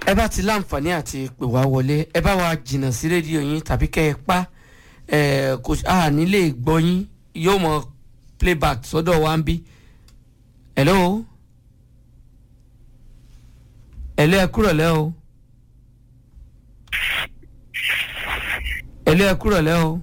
ẹ bá ti láǹfààní àti pè wá wọlé ẹ bá wa jìnnà sí rédíò yín tàbí kẹ́ ẹ pa ẹ kò a nílé gbọ́ yín yóò mọ playback sọ́dọ̀ wa ń bí. hello hello ẹ kúrọ̀ lẹ́ o hello ẹ kúrọ̀ lẹ́ o.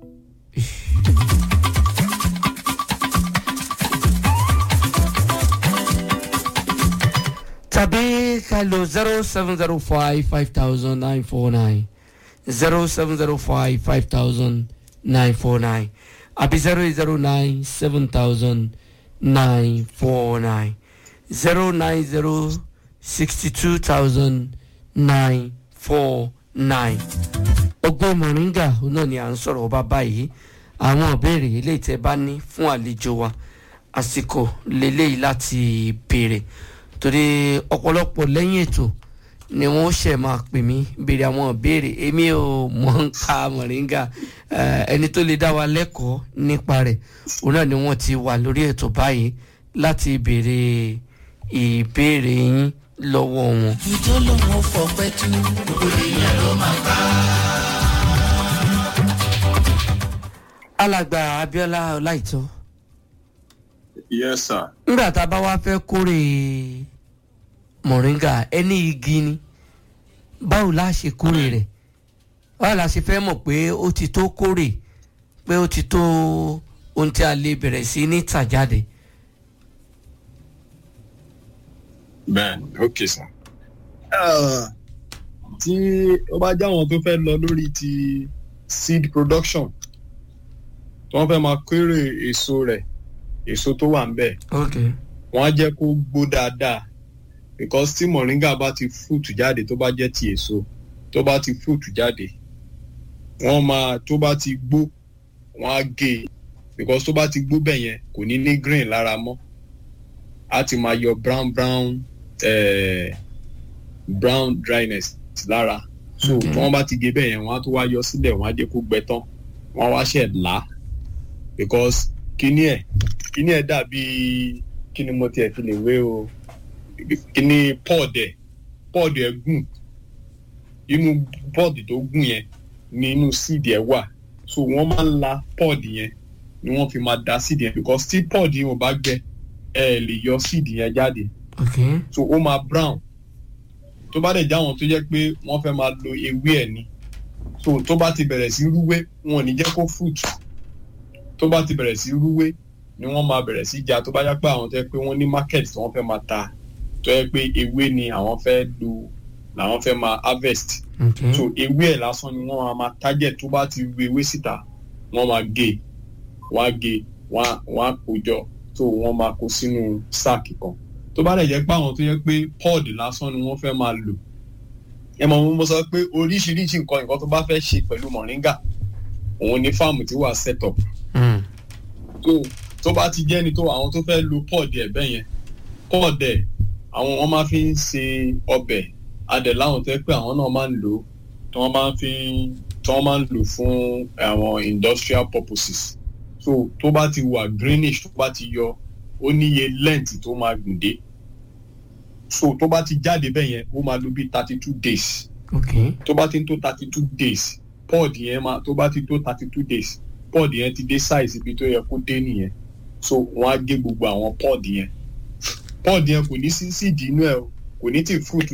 tàbí ká lo zero seven zero five five thousand nine four nine zero seven zero five five thousand nine four nine àbí zero eight zero nine seven thousand nine four nine zero nine zero sixty two thousand nine four nine. ọgbọ́n mọ̀ríngà náà ni à ń sọ̀rọ̀ ọba báyìí àwọn ìbéèrè eléyìí tẹ́ bá ní fún àlejò wa àsìkò lélẹ́yìí láti béèrè torí ọ̀pọ̀lọpọ̀ lẹ́yìn ètò ni wọ́n ṣẹ̀ máa pè mí béèrè àwọn ìbéèrè èmi ò mọ̀ ń ka mọ̀ríngà ẹni tó lè dá wa lẹ́kọ̀ọ́ nípa rẹ̀ òun náà ni wọ́n ti wà lórí ètò báyìí láti béèrè ìbéèrè yín lọ́wọ́ wọn. ìjọ lòun ò fọpẹ́ tú gbogbo èèyàn ló máa bá. alàgbà Abíọ́lá Ọláìtọ́ yes sir. nígbà tá a bá wá fẹ́ kórè mọ̀ríngà ẹni igi ni báwo la ṣe kórè rẹ̀ báwo la ṣe fẹ́ mọ̀ pé ó ti tó kórè pé ó ti tó ohun tí a lè bẹ̀rẹ̀ sí ní tà jáde. bẹ́ẹ̀ni ok sir. tí ó bá jẹ́ àwọn tó fẹ́ lọ lórí ti seed production tí wọ́n fẹ́ máa kéré èso rẹ̀ èso tó wà ń bẹ̀ ok wọ́n á jẹ́ kó gbó dáadáa because tí moringa bá ti fruit jáde tó bá jẹ́ ti èso tó bá ti fruit jáde wọ́n máa tó bá ti gbó wọ́n á gé e because tó bá ti gbó bẹ̀ yẹn kò ní ní green lára mọ́ á ti máa yọ brown brown eh, brown dryness lára so tí wọ́n bá ti gé bẹ́ẹ̀ yẹn wọ́n á tó wá yọ sílẹ̀ wọ́n á jẹ́ kó gbẹ tán wọ́n á wá ṣẹ̀ là because kíní ẹ̀ kíní ẹ̀ dàbí kíni mo tiẹ̀ fi lè wé o kíní pod ẹ̀ pod ẹ̀ gùn inú pod tó gùn yẹn ni inú seed ẹ̀ wà so wọ́n máa ń la pod yẹn ni wọ́n fi máa da seed yẹn because tí pod yẹn ò bá gbẹ ẹ lè yọ seed yẹn jáde ok so ó máa brown tó bá dẹ̀ jáwọn tó jẹ́ pé wọ́n fẹ́ máa lo ewé ẹ̀ ni so tó bá ti bẹ̀rẹ̀ sí rúwé wọn ò ní jẹ́ kó fruit tó bá ti bẹ̀rẹ̀ sí rúwé ni wọ́n máa bẹ̀rẹ̀ sí já tó bá yá pé àwọn tó yẹ pé wọ́n ní market tí wọ́n fẹ́ máa ta tó yẹ pé ewé ni àwọn fẹ́ lo làwọn fẹ́ máa harvest ok so ewé ẹ̀ lásán ni wọ́n máa máa target tó bá ti ru ewé síta wọ́n máa gé wọ́n á gé wọ́n á wọ́n á kó jọ so wọ́n máa kó sínú sáàkì kan tó bá dẹ̀ jẹ́ pé àwọn tó yẹ pé pod lásán ni wọ́n fẹ́ máa lò ẹ mọ̀ mo sọ pé oríṣiríṣi nǹkan nǹkan tó bá fẹ́ ṣe pẹ̀lú moringa òun ni fáàmù tí wà set up Mm. tó tó bá ti jẹ́ ni tó àwọn tó fẹ́ lo pod ẹ̀ bẹ́ẹ̀ yẹn pod ẹ̀ àwọn wọn máa fi ń ṣe ọbẹ̀ adẹ̀ láwọn tó yẹ pé àwọn náà máa ń lò ó tí wọ́n máa ń fi tí wọ́n máa ń lò fún àwọn industrial purposes so tó bá ti wà greenish tó bá ti yọ ó níye length tó máa gùn dé so tó bá ti jáde bẹ́ẹ̀ yẹn ó máa lò bí thirty two days ok tó bá ti ń tó thirty two days pod yẹn máa tó bá ti tó thirty two days pod yẹn ti dé size ibi tó yẹ kó dé nìyẹn so wọ́n á gé gbogbo àwọn pod yẹn pod yẹn kò ní sí síìdì inú ẹ̀ o kò ní tí fruit